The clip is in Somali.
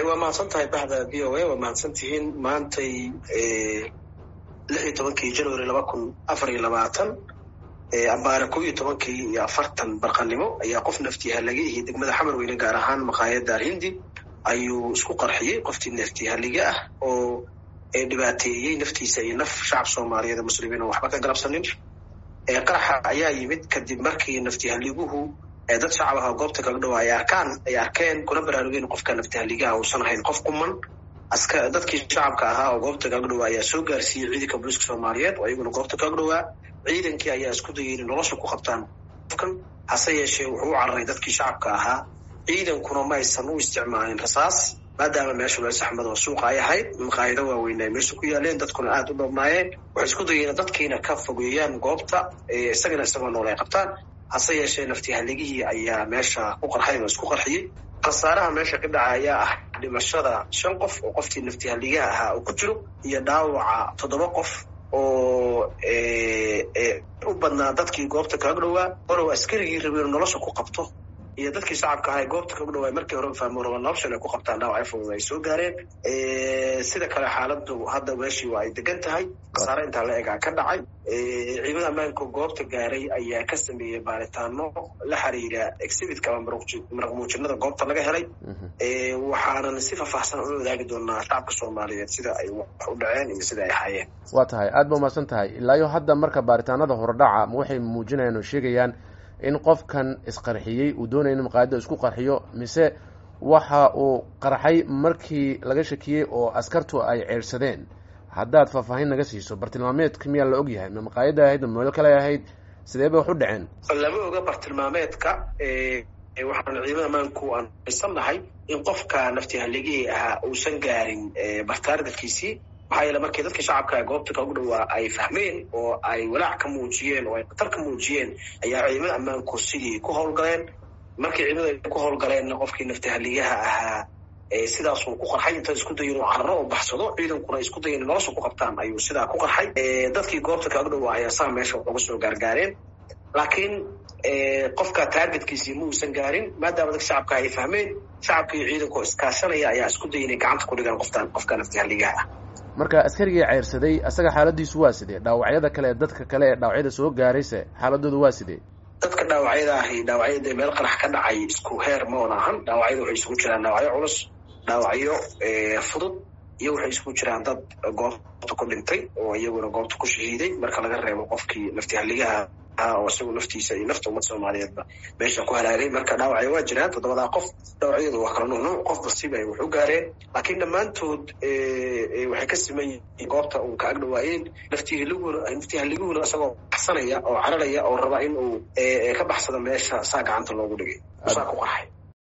waa mahadsan tahay baxda v o a waa mahadsan tihiin maantay lix iyo tobankii january laba kun afar iyo labaatan ambaare kow iyo tobankii iyo afartan barqanimo ayaa qof naftihalage iyo degmada xamar weyne gaar ahaan maqaayadda alhindi ayuu isku qarxiyey qoftii naftihalige ah oo dhibaateeyey naftiisa iyo naf shacab soomaaliyeed ee muslimiin oo waxba ka galabsanin qaraxa ayaa yimid kadib markii naftihaliguhu dad shacab ah oo goobta kaga dhawa ay arkaan ay arkeen kuna baraarugeen qofka naftihaligaha uusan ahayn qof quman aska dadkii shacabka ahaa oo goobta kaga dhawaa ayaa soo gaarsiiyey ciidanka booliiska soomaaliyeed oo iyaguna goobta kaga dhawaa ciidankii ayaa isku dayay inay nolosha ku qabtaan qofkan hase yeeshee wuxuu u cararay dadkii shacabka ahaa ciidankuna ma aysan u isticmaalin rasaas maadaama meesha meel saxmad oo suuqa ay ahayd maqaayado waaweyn ay meesha ku yaaleen dadkuna aada u dhabnaayeen waxay isku dayeen dadkiina ka fogeeyaan goobta isagana isagoo nool ay qabtaan hase yeeshee naftihaligihii ayaa meesha ku qarxay oo isku qarxiyey khasaaraha meesha ka dhaca ayaa ah dhimashada shan qof oo qoftii naftihaligaha ahaa uu ku jiro iyo dhaawaca toddoba qof oo u badnaa dadkii goobta kaga dhowaa horow askarigii rabeen nolosha ku qabto iyo dadkii shacabka ahaa goobta kaga dhawaay markii hore fahmo raba noloshan ay ku qabtaan dhaawacyo fudud ay soo gaareen sida kale xaaladu hadda meeshii waa ay degan tahay khasaare intaa la egaa ka dhacay ciidamada ammaanka goobta gaaray ayaa ka sameeyey baaritaano la xiriira exhibitka ama maraq muujinada goobta laga helay waxaanan si faahfaahsan ula wadaagi doonaa shacabka soomaaliyeed sida ay wax u dhaceen iyo sida ay ahaayeen waa tahay aada ba umahadsan tahay ilaayo hadda marka baaritaanada horedhaca ma waxay muujinayaan oo sheegayaan in qofkan isqarxiyey uu doonaya in maqaayadda isku qarxiyo mise waxa uu qarxay markii laga shakiyey oo askartu ay ceersadeen haddaad faahfaahin naga siiso bartilmaameedka miyaa la og yahay ma maqaayadda ahayd ma meel kale ahayd sidee bay wax u dhaceen lama oga bartilmaameedka waxaan ciidamada amaanku aan aysan nahay in qofka naftihaligihii ahaa uusan gaarin bartaargadkiisii maxaa yeele markii dadka shacabka goobta kagu dhawaa ay fahmeen oo ay walaac ka muujiyeen oo ay khatar ka muujiyeen ayaa ciidamada ammaanku sidii ku howlgaleen markii ciidamada ku howlgaleenna qofkii naftihaligaha ahaa sidaasuu ku qarxay inta isku dayin uu cararo oo baxsado ciidankuna isku dayin nolosha ku qabtaan ayuu sidaa ku qarxay dadkii goobta kaga dhawaa ayaa saa meesha waxuga soo gaargaareen laakiin qofka taargetkiisii ma uusan gaarin maadaama dadka shacabka ay fahmeen shacabka iyo ciidanku iskaashanaya ayaa isku daya inay gacanta ku dhigaan qoftaan qofka naftihaligaha ah marka askarigii ceyrsaday asaga xaaladiisu waa sidee dhaawacyada kale dadka kale ee dhaawacyada soo gaarayse xaaladoodu waa sidee dadka dhaawacyada ahi dhaawacyada meel qarax ka dhacay isku heer ma oon ahan dhaawacyada waxay isugu jiraan dhaawacyo culus dhaawacyo fudud iyo waxay isugu jiraan dad goobta ku dhintay oo iyaguna goobta ku shahiiday marka laga reebo qofkii naftihaligaha oo isagu naftiisa iyo nafta ummad soomaaliyeedba meesha ku halaagay marka dhaawacyo waa jiraan toddobadaa qof dhaawacyadu waa kala nuunuuc qof basiba ay wax u gaareen laakiin dhammaantood waxay ka siman yihiin goobta uu ka agdhawaayeen naftihaliguna naftihaliguna isagoo baxsanaya oo cararaya oo raba in uu ka baxsado meesha saa gacanta loogu dhigay saa ku qarxay